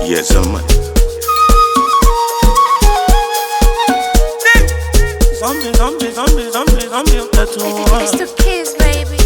Yes, I'm Zombie, zombie, zombie, zombie, zombie, utatua. It's the kids, baby.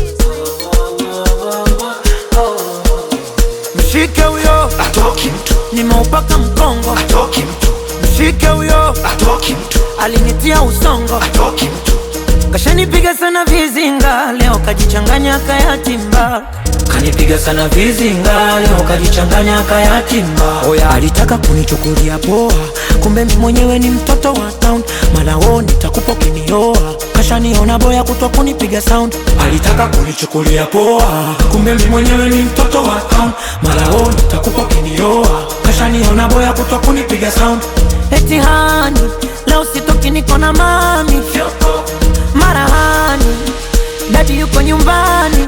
Mshike huyo atoki mtu nimeupaka mkongo, atoki mtu mshike huyo atoki mtu alinitia usongo, atoki mtu kashanipiga sana vizinga, leo kajichanganya kayatimba, kanipiga sana vizinga, leo kajichanganya kayatimba. Oya, alitaka kunichukulia poa, kumbe mimi mwenyewe ni mtoto wa town, mala wo nitakupa ukinioa, kashaniona boya kutwa kunipiga sound, alitaka kunichukulia poa, kumbe mimi mwenyewe ni mtoto wa town, mala wo nitakupa ukinioa, kashaniona boya kutwa kunipiga sound, eti hani leo sitoki niko na mami marahani dadi yuko nyumbani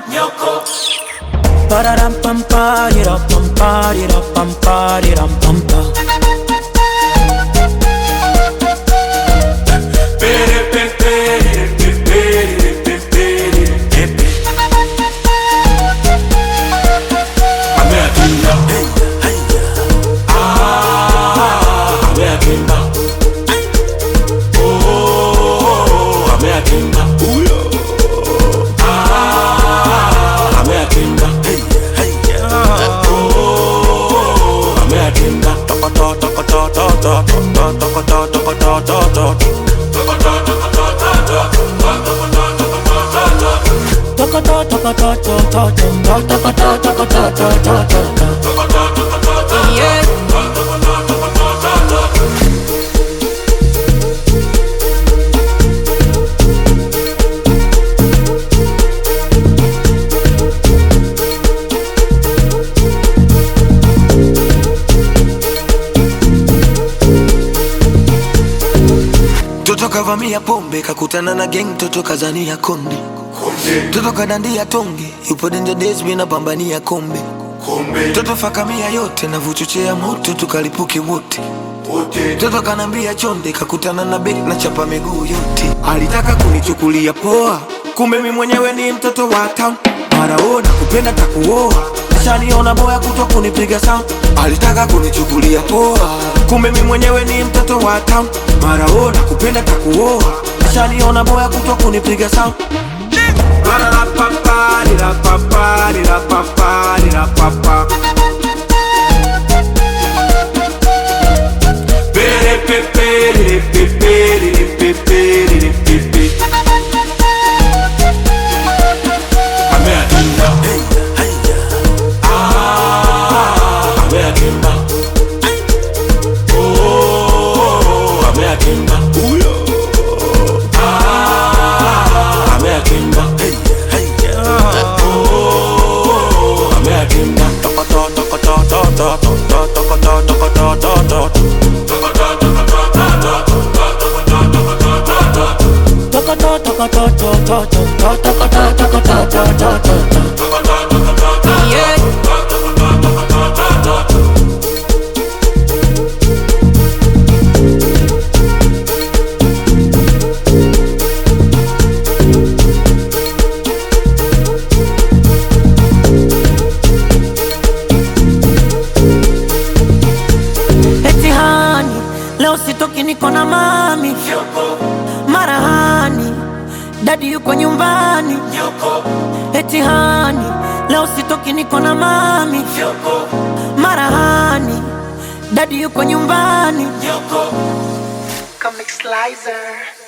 Pararampamparirapamparirampampa. Yeah. Toto kavamia pombe kakutana na gang, toto kazania konde, toto kadandia tonge, yupo danger days, mimi napambania kombe, toto fakamia yote na vuchochea moto, tukalipuke wote Toto kanambia chonde, kakutana na bek na chapa miguu yote. Alitaka kunichukulia poa, kumbe mi mwenyewe ni mtoto wa town. Maraona kupenda takuoa, ashaniona boya kutwa kunipiga sound. Alitaka kunichukulia poa, kumbe mi mwenyewe ni mtoto wa town. Maraona kupenda takuoa, ashaniona boya kutwa kunipiga sound. Yeah. Eti hani leo sitoki niko na mami marahani dadi yuko nyumbani eti hani leo sitoki niko na mami marahani dadi yuko nyumbani Comic Slicer.